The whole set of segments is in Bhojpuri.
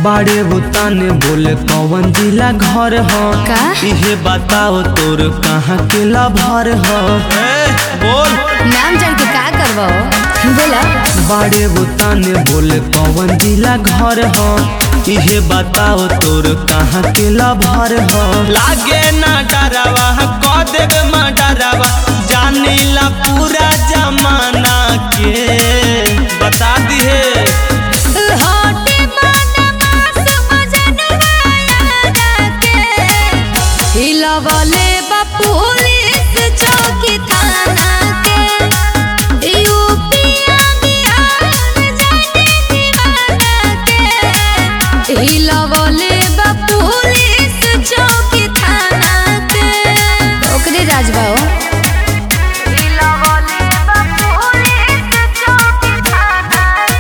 बाड़े बुताने बोले कौन जिला घर हो का? इहे बताओ तोर कहाँ के लभर हो बोल नाम जान के का करबो बोला बाड़े बुताने बोले कौन जिला घर हो इहे बताओ तोर कहाँ के लभर हो लागे ना डरावा कह देवे मा डरावा जानीला पूरा जमाना के बता दिहे होटे बदमाश मजनुआ याद के हिलवले बा पुलिस चौकी थाना के यूपिया बिहार जाने दीवाना के हिलवले बा पुलिस चौकी थाना के ओकरे राजबा हो हिलवले बा पुलिस चौकी थाना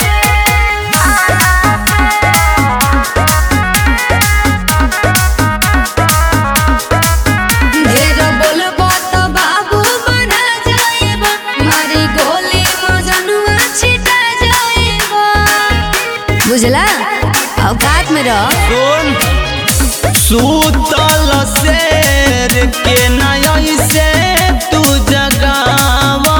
ढेर बोलबो त बाबू बना जाएबा मारी गोली मजनुआ छिटा जाएबा बुझला औकात में रह सुन सूतल शेर के नय से तू जगावा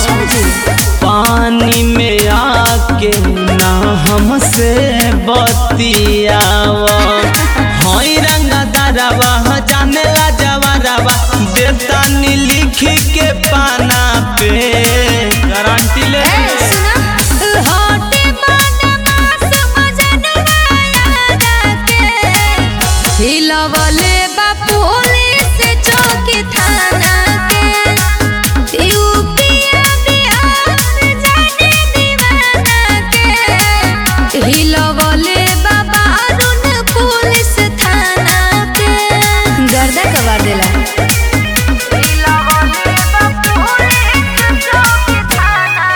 पानी में आके ना हमसे बतियावा हई रंगा दरवा जाने ला जवरवा देता नी लिख के पाना पे गारंटी ले ए सुना होटे बदमाश मजनुआ याद के हिलवले बा पुलिस चौकी थाना के यूपिया बिहार जाने दीवाना के हिलवले बा बारून पुलिस थाना के गर्दा कबार देला हिलवले बा पुलिस चौकी थाना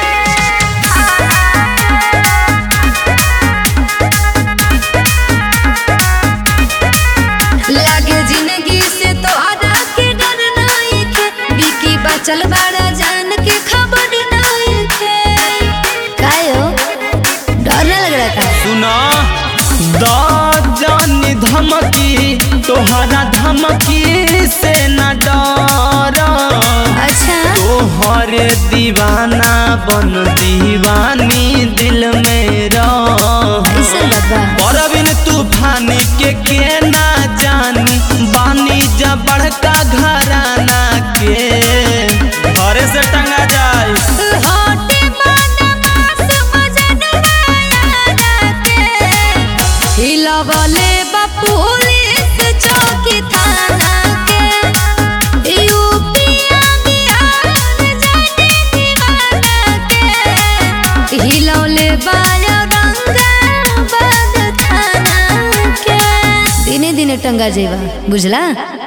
लागे जिंदगी से तो आधा के डर नहीं थे बिकी बचल बड़ा जान के खबर नहीं थे कायो डर ना लग रहा था सुना द जानी धमकी तोहरा धमकी से न डर अच्छा तोहरे दीवाना बन दीवानी दिल में रह ऐसा बाबा परबिन तूफान के के ना जानी बानी जा बड़का घराना के घरे से टंगा जाए होटे बदमाश मजनुआ याद के हिलवले बा पुलिस चौकी थाना के यूपिया बिहार जाने दीवाना के हिलौले बाया रंगाबाद थाना के दिने दिने टंगा जेबा बुझला